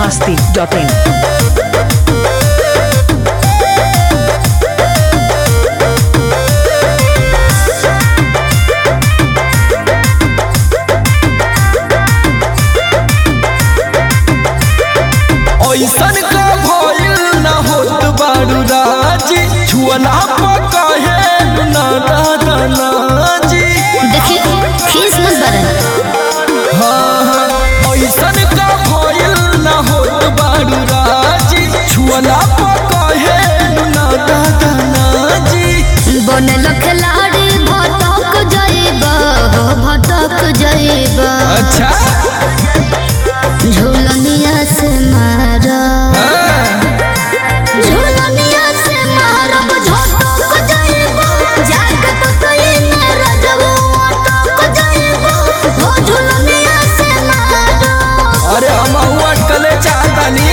masti.in. ऐसन का भइल न होत बारू राजी छुअला पकाहे न दादा नाजी देखिए खीस मत बरन हाँ हाँ ऐसन का भइल न होत बारू राजी छुअला पकाहे न दादा नाजी बनल खिलाड़ी भटक जाइबा हो भटक जाइबा अच्छा झूलनिया से मारा हाँ, झूलनिया से मारब झटक जाइबा जाके तो कहीं न रजबो अटक जाइबा हो झूलनिया से मारा अरे हम अटकले चाहतानी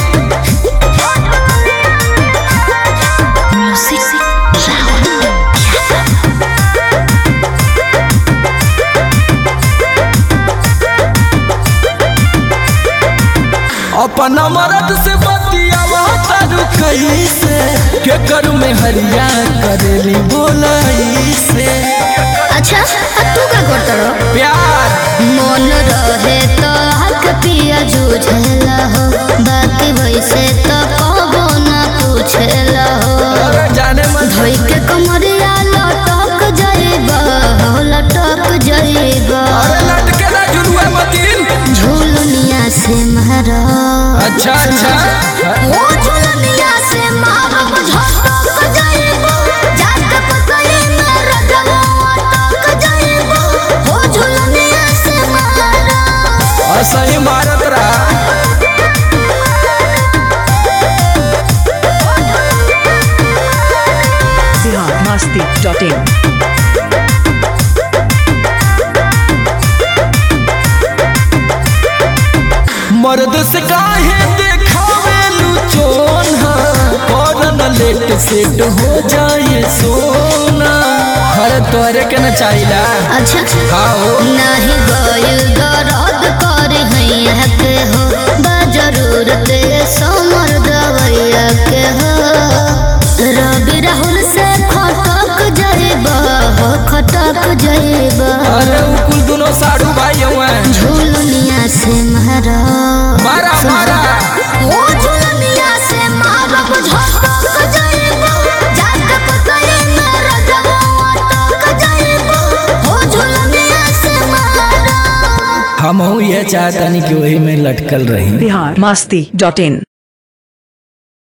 अपन मरद से बतियावा तारू कैसे के करू में हरिया करेली बोलाई से अच्छा आ तू का करत रहो प्यार मन रहे तो हक पिया जूझेला हो बाकी वैसे तो कबो ना पूछेला हो अरे जाने मन धोई के कमरिया लटक जाइबा हो लटक जाइबा अरे लटके ना जुड़ुआ मतीन झूलनिया से मारा अच्छा अच्छा ओ झूलनिया से मारब झटक जाइबा जाके पतई में रजवा अटक जाइबा हो झूलनिया से मारा असही मारत रहा Bihar masti.in. मर्द से काहे देखावे लुचोन करन लेट सेट हो जाए सोना हर तोरे के न चाहिला अच्छा आओ नहीं गइल दर्द कर हैया के हो बा जरूरत समर दवैया के हो रवि राहुल से खटक जाइबा हो खटक जाइबा अरे उ कुल दोनों साड़ू भाई हुए झूलनिया से मारा मारा मारा ओ झूलनिया से मारब झटक जाइबा जाके पतई में रजवा अटक जाइबा हो झूलनिया से मारा हम ये चाहतनी कि वही में लटकल रही Bihar masti.in.